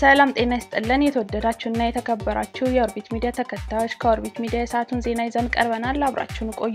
ሰላም ጤና ይስጥልን። የተወደዳችሁና የተከበራችሁ የኦርቢት ሚዲያ ተከታዮች ከኦርቢት ሚዲያ የሰዓቱን ዜና ይዘን ቀርበናል። አብራችሁን ቆዩ።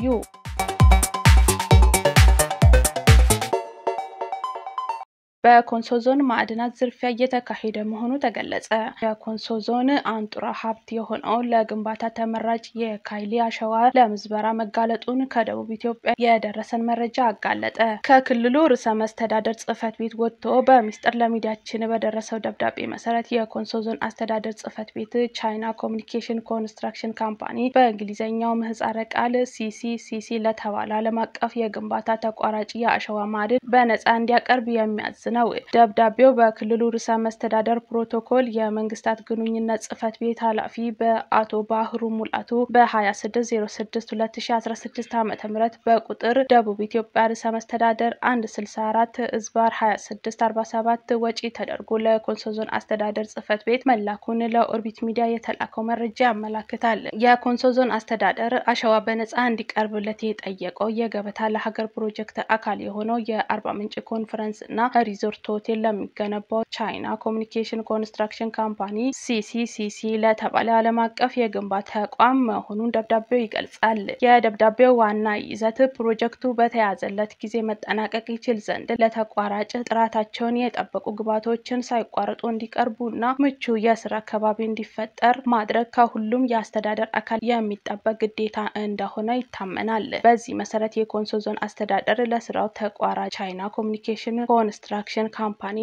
በኮንሶ ዞን ማዕድናት ዝርፊያ እየተካሄደ መሆኑ ተገለጸ። የኮንሶ ዞን አንጡራ ሀብት የሆነው ለግንባታ ተመራጭ የካይሊ አሸዋ ለምዝበራ መጋለጡን ከደቡብ ኢትዮጵያ የደረሰን መረጃ አጋለጠ። ከክልሉ ርዕሰ መስተዳደር ጽሕፈት ቤት ወጥቶ በሚስጥር ለሚዲያችን በደረሰው ደብዳቤ መሰረት የኮንሶ ዞን አስተዳደር ጽሕፈት ቤት ቻይና ኮሚኒኬሽን ኮንስትራክሽን ካምፓኒ በእንግሊዝኛው ምህጻረ ቃል ሲሲ ሲሲ ለተባለ ዓለም አቀፍ የግንባታ ተቋራጭ የአሸዋ ማዕድን በነጻ እንዲያቀርብ የሚያዝ ነው። ደብዳቤው በክልሉ ርዕሰ መስተዳደር ፕሮቶኮል የመንግስታት ግንኙነት ጽሕፈት ቤት ኃላፊ በአቶ ባህሩ ሙላቱ በ26062016 ዓ ም በቁጥር ደቡብ ኢትዮጵያ ርዕሰ መስተዳደር 164 እዝባር 2647 ወጪ ተደርጎ ለኮንሶ ዞን አስተዳደር ጽሕፈት ቤት መላኩን ለኦርቢት ሚዲያ የተላከው መረጃ ያመላክታል። የኮንሶ ዞን አስተዳደር አሸዋ በነጻ እንዲቀርብለት የጠየቀው የገበታ ለሀገር ፕሮጀክት አካል የሆነው የአርባ ምንጭ ኮንፈረንስ እና ሪዞርት ሆቴል ለሚገነባው ቻይና ኮሚኒኬሽን ኮንስትራክሽን ካምፓኒ ሲሲሲሲ ለተባለ ዓለም አቀፍ የግንባታ ተቋም መሆኑን ደብዳቤው ይገልጻል። የደብዳቤው ዋና ይዘት ፕሮጀክቱ በተያዘለት ጊዜ መጠናቀቅ ይችል ዘንድ ለተቋራጭ ጥራታቸውን የጠበቁ ግብዓቶችን ሳይቋረጡ እንዲቀርቡ እና ምቹ የስራ አካባቢ እንዲፈጠር ማድረግ ከሁሉም የአስተዳደር አካል የሚጠበቅ ግዴታ እንደሆነ ይታመናል። በዚህ መሰረት የኮንሶ ዞን አስተዳደር ለስራው ተቋራጭ ቻይና ኮሚኒኬሽን ኮንስትራክሽን ካምፓኒ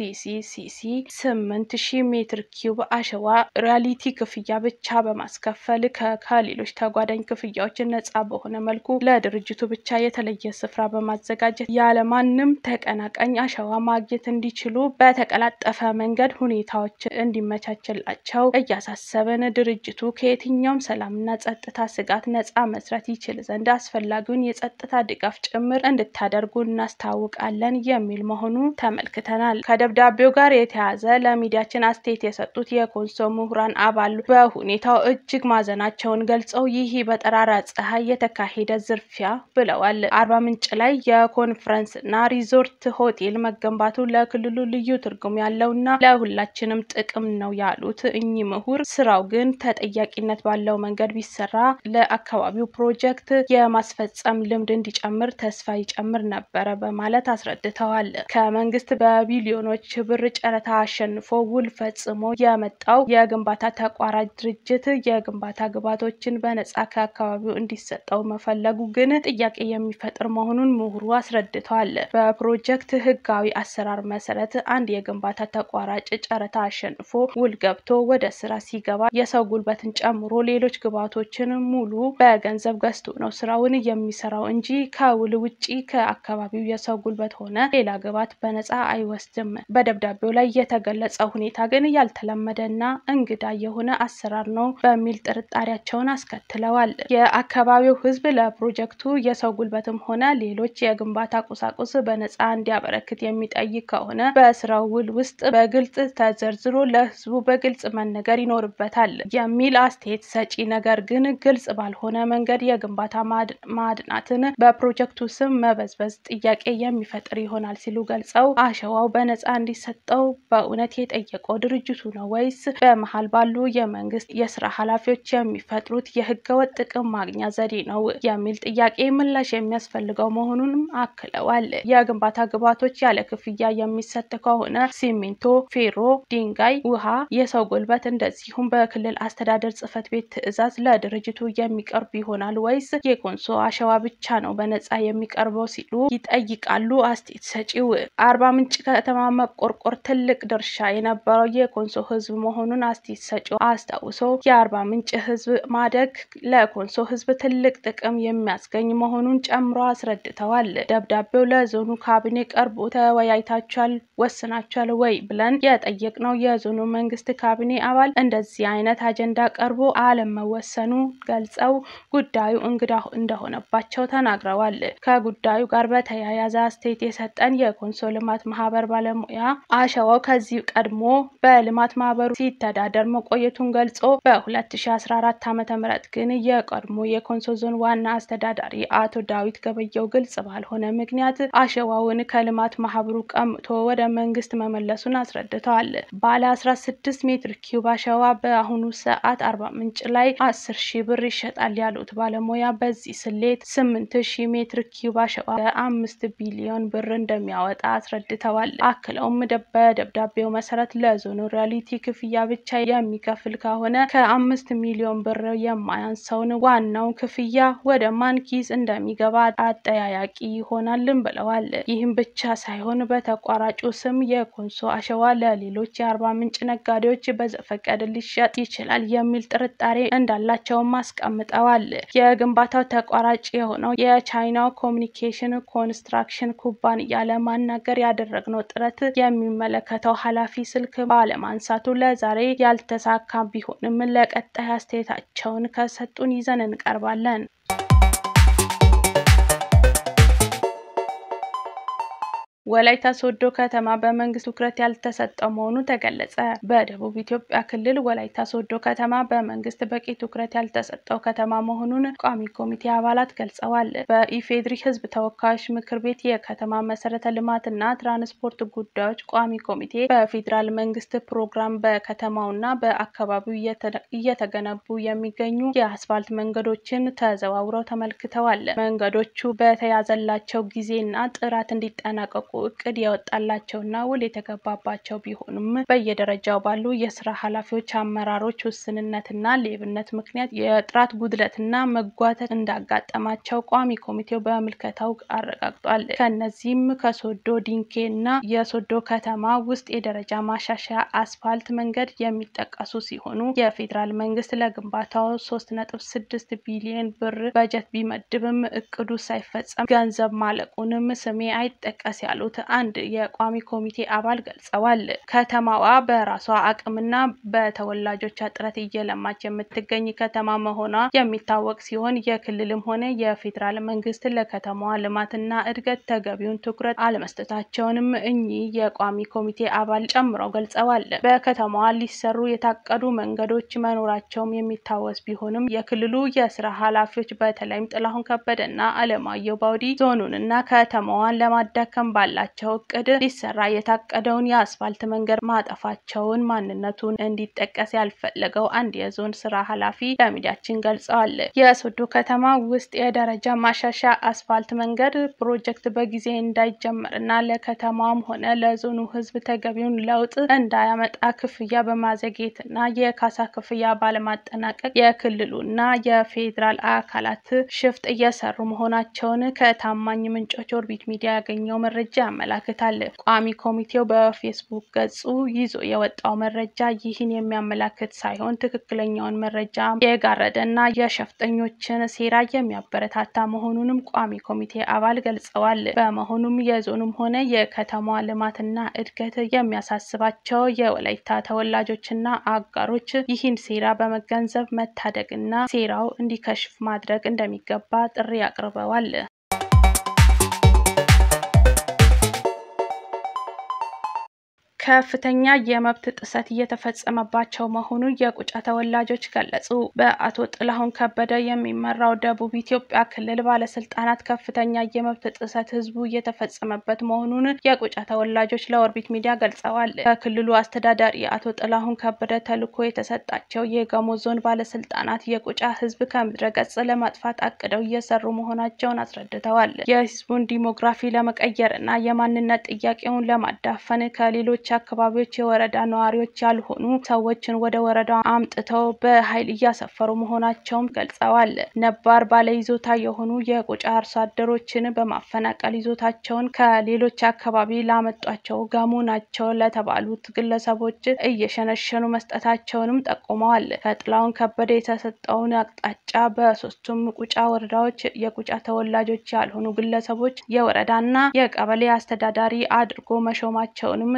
ሲሲሲሲ ስምንት ሺህ ሜትር ኪዩብ አሸዋ ሪያሊቲ ክፍያ ብቻ በማስከፈል ከሌሎች ተጓዳኝ ክፍያዎች ነጻ በሆነ መልኩ ለድርጅቱ ብቻ የተለየ ስፍራ በማዘጋጀት ያለማንም ተቀናቃኝ አሸዋ ማግኘት እንዲችሉ በተቀላጠፈ መንገድ ሁኔታዎች እንዲመቻችላቸው እያሳሰብን ድርጅቱ ከየትኛውም ሰላምና ጸጥታ ስጋት ነጻ መስራት ይችል ዘንድ አስፈላጊውን የጸጥታ ድጋፍ ጭምር እንድታደርጉ እናስታውቃለን የሚል መሆኑ ተመልክተናል። ከደብዳቤው ጋር የተያዘ ለሚዲያችን አስተያየት የሰጡት የኮንሶ ምሁራን አባል በሁኔታው እጅግ ማዘናቸውን ገልጸው ይህ በጠራራ ፀሐይ የተካሄደ ዝርፊያ ብለዋል። አርባ ምንጭ ላይ የኮንፈረንስ እና ሪዞርት ሆቴል መገንባቱ ለክልሉ ልዩ ትርጉም ያለውና ለሁላችንም ጥቅም ነው ያሉት እኚህ ምሁር ስራው ግን ተጠያቂነት ባለው መንገድ ቢሰራ ለአካባቢው ፕሮጀክት የማስፈጸም ልምድ እንዲጨምር ተስፋ ይጨምር ነበረ በማለት አስረድተዋል። ከመንግስት በቢሊዮኖች ብር ጨረታ አሸንፎ ውል ፈጽሞ የመጣው የግንባታ ተቋራጭ ድርጅት የግንባታ ግብዓቶችን በነጻ ከአካባቢው እንዲሰጠው መፈለጉ ግን ጥያቄ የሚፈጥር መሆኑን ምሁሩ አስረድተዋል። በፕሮጀክት ህጋዊ አሰራር መሰረት አንድ የግንባታ ተቋራጭ ጨረታ አሸንፎ ውል ገብቶ ወደ ስራ ሲገባ የሰው ጉልበትን ጨምሮ ሌሎች ግብዓቶችን ሙሉ በገንዘብ ገዝቶ ነው ስራውን የሚሰራው እንጂ ከውል ውጪ ከአካባቢው የሰው ጉልበት ሆነ ሌላ ግብዓት በነጻ አይወስድም። በደብዳቤው ላይ የተገለጸው ሁኔታ ግን ያልተለመደና እንግዳ የሆነ አሰራር ነው በሚል ጥርጣሬያቸውን አስከትለዋል። የአካባቢው ህዝብ ለፕሮጀክቱ የሰው ጉልበትም ሆነ ሌሎች የግንባታ ቁሳቁስ በነጻ እንዲያበረክት የሚጠይቅ ከሆነ በስራው ውል ውስጥ በግልጽ ተዘርዝሮ ለህዝቡ በግልጽ መነገር ይኖርበታል የሚል አስተያየት ሰጪ፣ ነገር ግን ግልጽ ባልሆነ መንገድ የግንባታ ማዕድናትን በፕሮጀክቱ ስም መበዝበዝ ጥያቄ የሚፈጥር ይሆናል ሲሉ ገልጸው አሸዋው በነጻ እንዲሰጠው በእውነት የጠየቀው ድርጅቱ ነው ወይስ በመሀል ባሉ የመንግስት የስራ ኃላፊዎች የሚፈጥሩት የህገወጥ ጥቅም ማግኛ ዘዴ ነው የሚል ጥያቄ ምላሽ የሚያስፈልገው መሆኑንም አክለዋል። የግንባታ ግብዓቶች ያለ ክፍያ የሚሰጥ ከሆነ ሲሚንቶ፣ ፌሮ፣ ድንጋይ፣ ውሃ፣ የሰው ጉልበት እንደዚሁም በክልል አስተዳደር ጽሕፈት ቤት ትዕዛዝ ለድርጅቱ የሚቀርብ ይሆናል ወይስ የኮንሶ አሸዋ ብቻ ነው በነጻ የሚቀርበው ሲሉ ይጠይቃሉ። አስተያየት ሰጪው አርባ ምንጭ ከተማ መቆርቆር ትልቅ ድርሻ የነበረው የኮንሶ ህዝብ መሆኑን አስተያየት ሰጪው አስታውሶ የአርባ ምንጭ ህዝብ ማደግ ለኮንሶ ህዝብ ትልቅ ጥቅም የሚያስገኝ መሆኑን ጨምሮ አስረድተዋል። ደብዳቤው ለዞኑ ካቢኔ ቀርቦ ተወያይታችኋል፣ ወስናችኋል ወይ ብለን የጠየቅነው የዞኑ መንግስት ካቢኔ አባል እንደዚህ አይነት አጀንዳ ቀርቦ አለመወሰኑ ገልጸው ጉዳዩ እንግዳ እንደሆነባቸው ተናግረዋል። ከጉዳዩ ጋር በተያያዘ አስተያየት የሰጠን የኮንሶ የልማት ማህበር ባለሙያ አሸዋው ከዚህ ቀድሞ በልማት ማህበሩ ሲተዳደር መቆየቱን ገልጾ በ2014 ዓ.ም ግን የቀድሞ የኮንሶ ዞን ዋና አስተዳዳሪ አቶ ዳዊት ገበየው ግልጽ ባልሆነ ምክንያት አሸዋውን ከልማት ማህበሩ ቀምቶ ወደ መንግስት መመለሱን አስረድተዋል። ባለ 16 ሜትር ኪዩብ አሸዋ በአሁኑ ሰዓት አርባ ምንጭ ላይ 10 ሺህ ብር ይሸጣል ያሉት ባለሙያ በዚህ ስሌት 8 ሺህ ሜትር ኪዩብ አሸዋ በአምስት ቢሊዮን ብር እንደሚያወጣ አስረድተዋል። አክለውም በደብዳቤው መሰረት ለዞኑ ሪያሊቲ ክፍያ ብቻ የሚከፍል ከሆነ ከአምስት ሚሊዮን ብር የማያንሰውን ዋናው ክፍያ ወደ ማን ኪስ እንደሚገባ አጠያያቂ ይሆናልን ብለዋል። ይህም ብቻ ሳይሆን በተቋራጩ ስም የኮንሶ አሸዋ ለሌሎች የአርባ ምንጭ ነጋዴዎች በዘፈቀድ ሊሸጥ ይችላል የሚል ጥርጣሬ እንዳላቸውም አስቀምጠዋል። የግንባታው ተቋራጭ የሆነው የቻይናው ኮሚኒኬሽን ኮንስትራክሽን ኩባንያ ለማናገር ያደረግነው ጥረት የሚመለከተው ኃላፊ ስልክ ባለማንሳቱ ለዛሬ ያልተሳካ ቢሆንም ለቀጣይ አስተያየታቸውን ከሰጡን ይዘን እንቀርባለን። ወላይታ ሶዶ ከተማ በመንግስት ትኩረት ያልተሰጠው መሆኑ ተገለጸ። በደቡብ ኢትዮጵያ ክልል ወላይታ ሶዶ ከተማ በመንግስት በቂ ትኩረት ያልተሰጠው ከተማ መሆኑን ቋሚ ኮሚቴ አባላት ገልጸዋል። በኢፌድሪ ሕዝብ ተወካዮች ምክር ቤት የከተማ መሰረተ ልማትና ትራንስፖርት ጉዳዮች ቋሚ ኮሚቴ በፌዴራል መንግስት ፕሮግራም በከተማውና በአካባቢው እየተገነቡ የሚገኙ የአስፋልት መንገዶችን ተዘዋውረው ተመልክተዋል። መንገዶቹ በተያዘላቸው ጊዜና ጥራት እንዲጠናቀቁ እቅድ የወጣላቸውና ውል የተገባባቸው ቢሆኑም በየደረጃው ባሉ የስራ ኃላፊዎች አመራሮች ውስንነትና ሌብነት ምክንያት የጥራት ጉድለትና መጓተት እንዳጋጠማቸው ቋሚ ኮሚቴው በምልከታው አረጋግጧል። ከነዚህም ከሶዶ ዲንኬ እና የሶዶ ከተማ ውስጥ የደረጃ ማሻሻያ አስፋልት መንገድ የሚጠቀሱ ሲሆኑ የፌዴራል መንግስት ለግንባታው ሶስት ነጥብ ስድስት ቢሊዮን ብር በጀት ቢመድብም እቅዱ ሳይፈጸም ገንዘብ ማለቁንም ስሜ አይጠቀስ ያሉ አንድ የቋሚ ኮሚቴ አባል ገልጸዋል። ከተማዋ በራሷ አቅምና በተወላጆቿ ጥረት እየለማች የምትገኝ ከተማ መሆኗ የሚታወቅ ሲሆን የክልልም ሆነ የፌዴራል መንግስት ለከተማዋ ልማትና እድገት ተገቢውን ትኩረት አለመስጠታቸውንም እኚህ የቋሚ ኮሚቴ አባል ጨምረው ገልጸዋል። በከተማዋ ሊሰሩ የታቀዱ መንገዶች መኖራቸውም የሚታወስ ቢሆንም የክልሉ የስራ ኃላፊዎች በተለይም ጥላሁን ከበደና አለማየሁ ባውዲ ዞኑንና ከተማዋን ለማዳከም ባላቸው እቅድ ሊሰራ የታቀደውን የአስፋልት መንገድ ማጠፋቸውን ማንነቱን እንዲጠቀስ ያልፈለገው አንድ የዞን ስራ ኃላፊ ለሚዲያችን ገልጸዋል። የሶዶ ከተማ ውስጥ የደረጃ ማሻሻያ አስፋልት መንገድ ፕሮጀክት በጊዜ እንዳይጀመርና ለከተማዋም ሆነ ለዞኑ ሕዝብ ተገቢውን ለውጥ እንዳያመጣ ክፍያ በማዘግየትና የካሳ ክፍያ ባለማጠናቀቅ የክልሉና የፌዴራል አካላት ሽፍጥ እየሰሩ መሆናቸውን ከታማኝ ምንጮች ኦርቢት ሚዲያ ያገኘው መረጃ ያመላክታል። ቋሚ ኮሚቴው በፌስቡክ ገጹ ይዞ የወጣው መረጃ ይህን የሚያመላክት ሳይሆን ትክክለኛውን መረጃ የጋረደና የሸፍጠኞችን ሴራ የሚያበረታታ መሆኑንም ቋሚ ኮሚቴ አባል ገልጸዋል። በመሆኑም የዞኑም ሆነ የከተማዋ ልማትና እድገት የሚያሳስባቸው የወላይታ ተወላጆችና አጋሮች ይህን ሴራ በመገንዘብ መታደግና ሴራው እንዲከሽፍ ማድረግ እንደሚገባ ጥሪ አቅርበዋል። ከፍተኛ የመብት ጥሰት እየተፈጸመባቸው መሆኑን የቁጫ ተወላጆች ገለጹ። በአቶ ጥላሁን ከበደ የሚመራው ደቡብ ኢትዮጵያ ክልል ባለስልጣናት ከፍተኛ የመብት ጥሰት ህዝቡ እየተፈጸመበት መሆኑን የቁጫ ተወላጆች ለኦርቢት ሚዲያ ገልጸዋል። ከክልሉ አስተዳዳሪ አቶ ጥላሁን ከበደ ተልዕኮ የተሰጣቸው የጋሞ ዞን ባለስልጣናት የቁጫ ህዝብ ከምድረ ገጽ ለማጥፋት አቅደው እየሰሩ መሆናቸውን አስረድተዋል። የህዝቡን ዲሞግራፊ ለመቀየር እና የማንነት ጥያቄውን ለማዳፈን ከሌሎች አካባቢዎች የወረዳ ነዋሪዎች ያልሆኑ ሰዎችን ወደ ወረዳ አምጥተው በኃይል እያሰፈሩ መሆናቸውም ገልጸዋል። ነባር ባለይዞታ የሆኑ የቁጫ አርሶ አደሮችን በማፈናቀል ይዞታቸውን ከሌሎች አካባቢ ላመጧቸው ጋሞ ናቸው ለተባሉት ግለሰቦች እየሸነሸኑ መስጠታቸውንም ጠቁመዋል። ከጥላሁን ከበደ የተሰጠውን አቅጣጫ በሶስቱም ቁጫ ወረዳዎች የቁጫ ተወላጆች ያልሆኑ ግለሰቦች የወረዳና የቀበሌ አስተዳዳሪ አድርጎ መሾማቸውንም ተወላ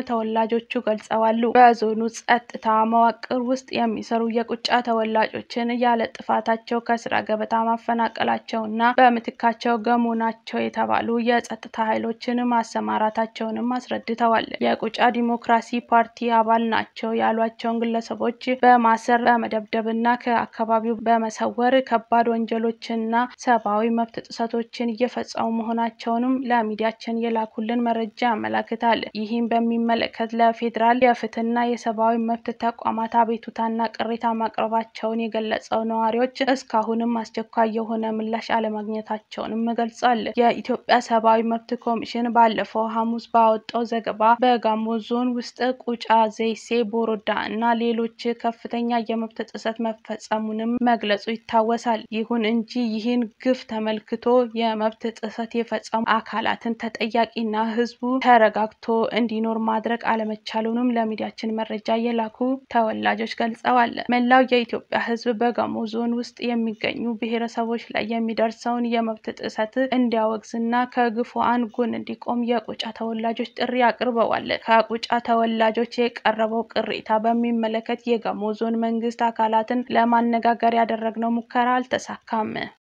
ተወላጆቹ ገልጸዋል። በዞኑ ጸጥታ መዋቅር ውስጥ የሚሰሩ የቁጫ ተወላጆችን ያለ ጥፋታቸው ከስራ ገበታ ማፈናቀላቸውና በምትካቸው ገሞ ናቸው የተባሉ የጸጥታ ኃይሎችን ማሰማራታቸውንም አስረድተዋል። የቁጫ ዲሞክራሲ ፓርቲ አባል ናቸው ያሏቸውን ግለሰቦች በማሰር በመደብደብና ከአካባቢው በመሰወር ከባድ ወንጀሎችንና ሰብአዊ መብት ጥሰቶችን እየፈጸሙ መሆናቸውንም ለሚዲያችን የላኩልን መረጃ ያመላክታል። ይህም በሚመለከት ለፌዴራል የፍትህና የሰብአዊ መብት ተቋማት አቤቱታና ቅሬታ ማቅረባቸውን የገለጸው ነዋሪዎች እስካሁንም አስቸኳይ የሆነ ምላሽ አለማግኘታቸውንም ገልጿል። የኢትዮጵያ ሰብአዊ መብት ኮሚሽን ባለፈው ሐሙስ ባወጣው ዘገባ በጋሞ ዞን ውስጥ ቁጫ፣ ዘይሴ፣ ቦሮዳ እና ሌሎች ከፍተኛ የመብት ጥሰት መፈጸሙንም መግለጹ ይታወሳል። ይሁን እንጂ ይህን ግፍ ተመልክቶ የመብት ጥሰት የፈጸሙ አካላትን ተጠያቂና ህዝቡ ተረጋግቶ እንዲኖር ማድረግ አለመቻሉንም ለሚዲያችን መረጃ የላኩ ተወላጆች ገልጸዋል። መላው የኢትዮጵያ ህዝብ በጋሞ ዞን ውስጥ የሚገኙ ብሔረሰቦች ላይ የሚደርሰውን የመብት ጥሰት እንዲያወግዝና ከግፉአን ጎን እንዲቆም የቁጫ ተወላጆች ጥሪ አቅርበዋል። ከቁጫ ተወላጆች የቀረበው ቅሬታ በሚመለከት የጋሞ ዞን መንግስት አካላትን ለማነጋገር ያደረግነው ሙከራ አልተሳካም።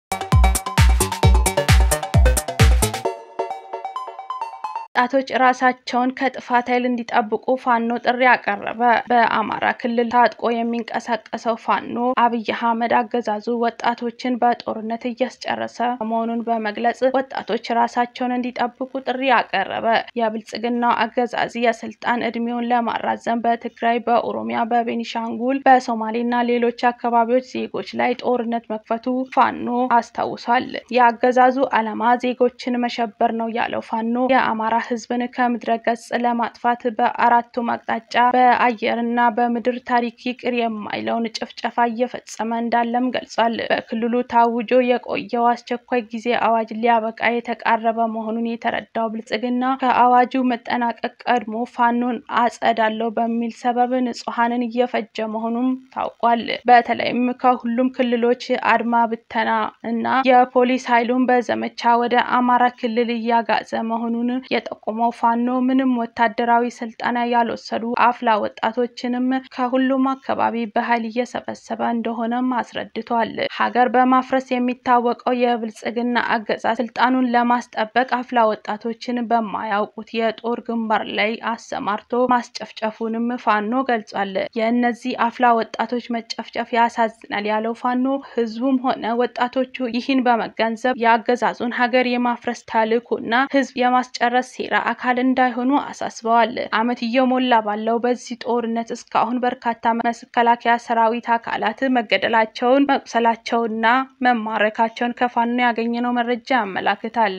ወጣቶች ራሳቸውን ከጥፋት ኃይል እንዲጠብቁ ፋኖ ጥሪ አቀረበ። በአማራ ክልል ታጥቆ የሚንቀሳቀሰው ፋኖ አብይ አህመድ አገዛዙ ወጣቶችን በጦርነት እያስጨረሰ መሆኑን በመግለጽ ወጣቶች ራሳቸውን እንዲጠብቁ ጥሪ አቀረበ። የብልጽግናው አገዛዝ የስልጣን እድሜውን ለማራዘም በትግራይ፣ በኦሮሚያ፣ በቤኒሻንጉል፣ በሶማሌና ሌሎች አካባቢዎች ዜጎች ላይ ጦርነት መክፈቱ ፋኖ አስታውሷል። የአገዛዙ ዓላማ ዜጎችን መሸበር ነው ያለው ፋኖ የአማራ ህዝብን ከምድረ ገጽ ለማጥፋት በአራቱም አቅጣጫ በአየርና በምድር ታሪክ ይቅር የማይለውን ጭፍጨፋ እየፈጸመ እንዳለም ገልጿል። በክልሉ ታውጆ የቆየው አስቸኳይ ጊዜ አዋጅ ሊያበቃ የተቃረበ መሆኑን የተረዳው ብልጽግና ከአዋጁ መጠናቀቅ ቀድሞ ፋኖን አጸዳለው በሚል ሰበብ ንጹሐንን እየፈጀ መሆኑም ታውቋል። በተለይም ከሁሉም ክልሎች አድማ ብተና እና የፖሊስ ኃይሉን በዘመቻ ወደ አማራ ክልል እያጋዘ መሆኑን የጠቆመው ፋኖ ምንም ወታደራዊ ስልጠና ያልወሰዱ አፍላ ወጣቶችንም ከሁሉም አካባቢ በኃይል እየሰበሰበ እንደሆነም አስረድቷል። ሀገር በማፍረስ የሚታወቀው የብልጽግና አገዛዝ ስልጣኑን ለማስጠበቅ አፍላ ወጣቶችን በማያውቁት የጦር ግንባር ላይ አሰማርቶ ማስጨፍጨፉንም ፋኖ ገልጿል። የእነዚህ አፍላ ወጣቶች መጨፍጨፍ ያሳዝናል ያለው ፋኖ ህዝቡም ሆነ ወጣቶቹ ይህን በመገንዘብ የአገዛዙን ሀገር የማፍረስ ተልዕኮና ህዝብ የማስጨረስ ሴራ አካል እንዳይሆኑ አሳስበዋል። ዓመት እየሞላ ባለው በዚህ ጦርነት እስካሁን በርካታ መከላከያ ሰራዊት አካላት መገደላቸውን፣ መቁሰላቸውና መማረካቸውን ከፋኖ ያገኘነው መረጃ ያመላክታል።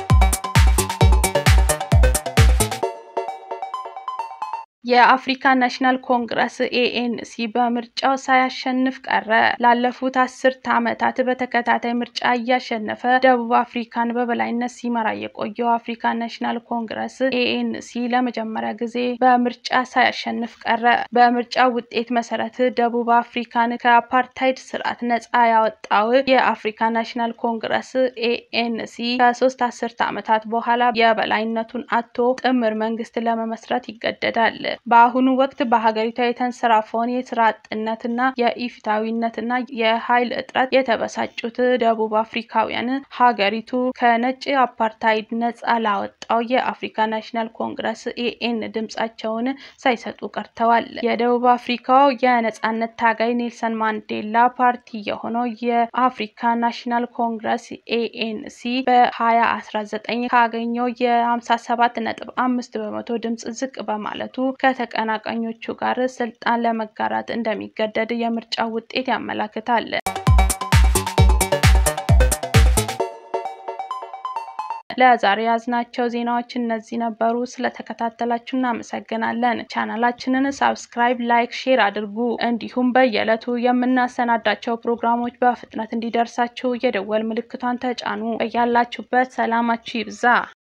የአፍሪካ ናሽናል ኮንግረስ ኤኤንሲ በምርጫው ሳያሸንፍ ቀረ። ላለፉት አስርት ዓመታት በተከታታይ ምርጫ እያሸነፈ ደቡብ አፍሪካን በበላይነት ሲመራ የቆየው አፍሪካ ናሽናል ኮንግረስ ኤኤንሲ ለመጀመሪያ ጊዜ በምርጫ ሳያሸንፍ ቀረ። በምርጫው ውጤት መሰረት ደቡብ አፍሪካን ከአፓርታይድ ስርዓት ነጻ ያወጣው የአፍሪካ ናሽናል ኮንግረስ ኤኤንሲ ከሶስት አስርት ዓመታት በኋላ የበላይነቱን አጥቶ ጥምር መንግስት ለመመስረት ይገደዳል። በአሁኑ ወቅት በሀገሪቷ የተንሰራፈውን የስራ አጥነትና የኢፍታዊነትና የኃይል እጥረት የተበሳጩት ደቡብ አፍሪካውያን ሀገሪቱ ከነጭ አፓርታይድ ነጻ ላወጣው የአፍሪካ ናሽናል ኮንግረስ ኤኤን ድምጻቸውን ሳይሰጡ ቀርተዋል። የደቡብ አፍሪካው የነጻነት ታጋይ ኔልሰን ማንዴላ ፓርቲ የሆነው የአፍሪካ ናሽናል ኮንግረስ ኤኤንሲ በ2019 ካገኘው የ57 ነጥብ አምስት በመቶ ድምጽ ዝቅ በማለቱ ከተቀናቃኞቹ ጋር ስልጣን ለመጋራት እንደሚገደድ የምርጫው ውጤት ያመላክታል። ለዛሬ ያዝናቸው ዜናዎች እነዚህ ነበሩ። ስለተከታተላችሁ እናመሰግናለን። ቻናላችንን ሳብስክራይብ፣ ላይክ፣ ሼር አድርጉ። እንዲሁም በየዕለቱ የምናሰናዳቸው ፕሮግራሞች በፍጥነት እንዲደርሳችሁ የደወል ምልክቷን ተጫኑ። በያላችሁበት ሰላማችሁ ይብዛ።